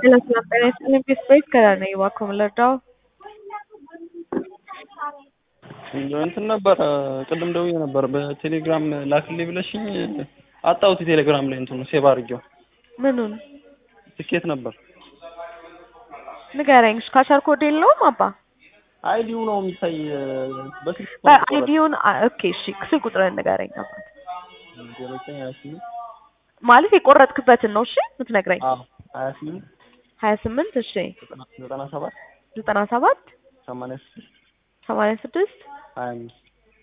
En las laperas limpias pues ከራነ እባክዎ ምን ልርዳው? እንትን ነበር ቅድም ደውዬ ነበር በቴሌግራም ላክልኝ ብለሽኝ አጣሁት። ቴሌግራም ላይ እንትኑ ሴቭ አድርጌው ምኑን ትኬት ነበር። ንገረኝ። እሺ ካሸር ኮድ የለውም አባ? አይዲው ነው የሚታይ በስልክ በአይዲውን ኦኬ። እሺ ስልክ ቁጥርን ንገረኝ አባት። ማለት የቆረጥክበትን ነው እሺ የምትነግረኝ? ሀያ ስምንት ሀያ ስምንት እሺ ዘጠና ሰባት ዘጠና ሰባት ሰማንያ ስድስት ሰማንያ ስድስት ሀያ አምስት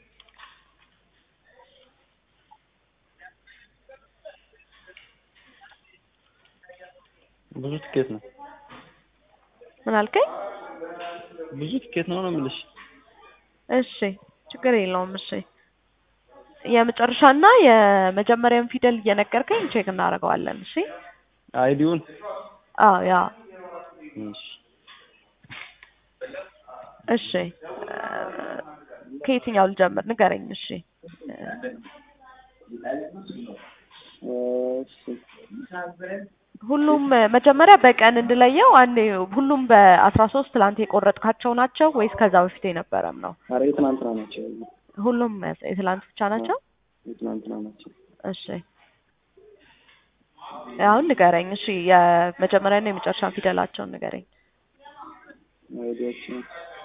ብዙ ትኬት ነው። ምን አልከኝ? ብዙ ትኬት ነው ነው የምልሽ። እሺ ችግር የለውም። እሺ የመጨረሻና የመጀመሪያውን ፊደል እየነገርከኝ ቼክ እናደርገዋለን። እሺ አይዲውን አዎ ያ እሺ እሺ ከየትኛው ልጀምር ንገረኝ። እሺ ሁሉም መጀመሪያ በቀን እንድለየው አንዴ ሁሉም በአስራ ሶስት ትላንት የቆረጥካቸው ናቸው ወይስ ከዛ በፊት የነበረም ነው? ኧረ የትናንትና ናቸው። ሁሉም የትላንት ብቻ ናቸው? የትናንትና ናቸው። እሺ አሁን ንገረኝ። እሺ የመጀመሪያና የመጨረሻ ፊደላቸውን ንገረኝ። አይዲያችን